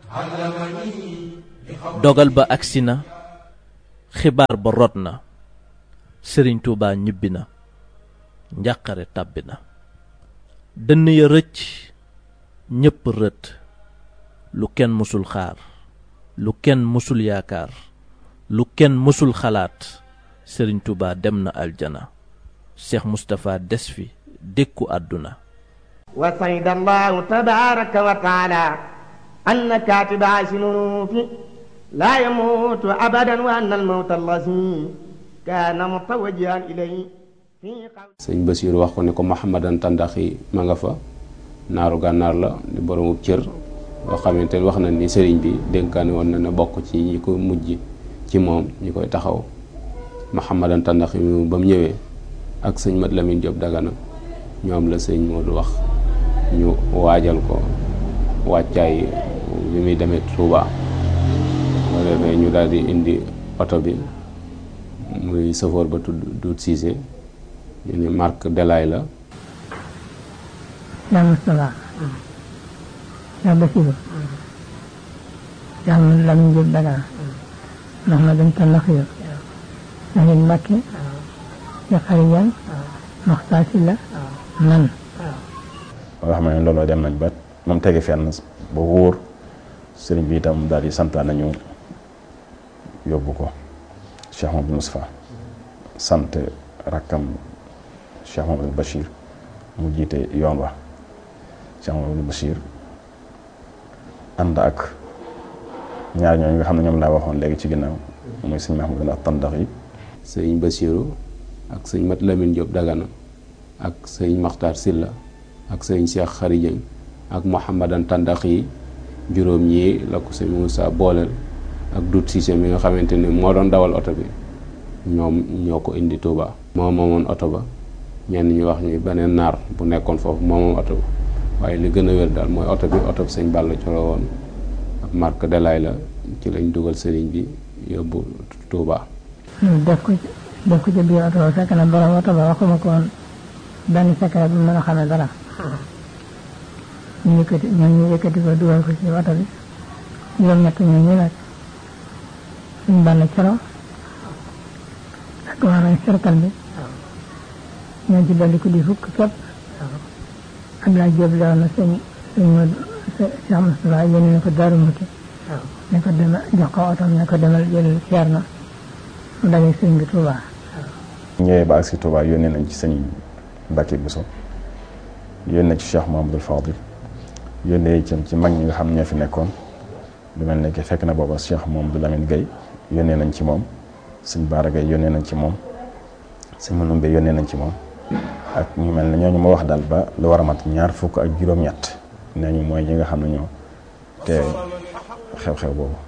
dogal ba agsi na xibaar ba rot na sëriñ tuubaa ñibbi na njàqare tàbbi na dënn ya rëcc ñépp rët lu kenn mësul xaar lu kenn mësul yaakaar lu kenn mësul xalaat sëriñ tuubaa dem na aljana seex mustapha des fi dékku àdduna wa sayda allahu tabaraka wa taala anna katiba sinunuufi laa yamuutu abadan wa anna almawta allazi kaana mutawajjihan ilayhi sëñ Basiir wax ko ne ko Mouhamadan Tandaxi ma nga fa naaru gànnaar la di boroomu cër boo xamante ne wax na ni sëriñ bi dénkaane woon na ne bokk ci ñi ko mujj ci moom ñi koy taxaw Mouhamadan Tandaxi mi ba mu ñëwee ak sëñ Mat Lamin Jóob Dagana ñoom la sëñ Moodu wax ñu waajal ko wàccaay bi muy demee Touba boo defee ñu daal di indi oto bi muy safoor ba tudd Duut Siise ñu ne marque Delaay la yaa Moustapha yaa Basiru yaa Mat Lamin Jóob Dagana ndax ma dañ tan lax yo Saxiin Mbàkke ya xarijan Maxtaar Silla man nga xam ne looloo dem nañ ba moom tege fenn ba wóor sëriñ bi itam daal di santaan nañu yóbbu ko Cheikh Mamadou Moustapha sant rakkam Cheikh Mamadou Bachir mu jiite yoon wa Cheikh Mamadou Bachir ànd ak ñaar ñooñu nga xam ne ñoom laa waxoon léegi ci ginnaaw muy sëñ Mahmoud ak tandax yi sëñ Basiiru ak sëñ Mat Lamin Jóob Dagana ak sëñ Maxtaar Silla ak sëñ Cheikh Xarijëng ak Mouhamadan Tandax yi juróom ñii la ko sëñ Moussa booleel ak Dut Siise mi nga xamante ni moo doon dawal oto bi ñoom ñoo ko indi Touba. moo moomoon oto ba ñenn ñu wax ñu beneen naar bu nekkoon foofu moo moom oto ba waaye li gën a wér daal mooy oto bi oto bi sëñ Balla Coro woon ab marque Delaay la ci lañ dugal sëriñ bi yóbbu Touba. def ko def ko ci biir oto ba fekk na borom oto ba waxuma ko woon benn secret bu mën a xamee dara ñu yëkkati ñoom ñu yëkkati ko dugal ko ci oto bi juróom-ñett ñoom ñu nag suñ Balla Coro ak waa nañ cercle bi ñoo ci dolli ko di fukk képp Abdoulaye Diop leew na sëñ sëñ Modou Cheikh Moustapha yéen ne ko Daaru Muti ne ko demal jox ko oto ne ko demal jël ceer na mu daje sëñ bi Touba ñëwee ba agsi Touba yónnee nañ ci sëñ Mbacke Bousso yónnee ci Cheikh Mahamadul Fadil yónnee itam ci mag ñi nga xam ñoo fi nekkoon lu mel ne que fekk na booba Cheikh Mahamadou Lamine Gueye yónnee nañ ci moom sëñ Baara Gueye yónnee nañ ci moom sëñ Manoumbe yónnee nañ ci moom ak ñu mel ne ñooñu ma wax daal ba lu war a mat ñaar fukk ak juróom-ñett nee ñu mooy ñi nga xam ne ñoo te xew-xew boobu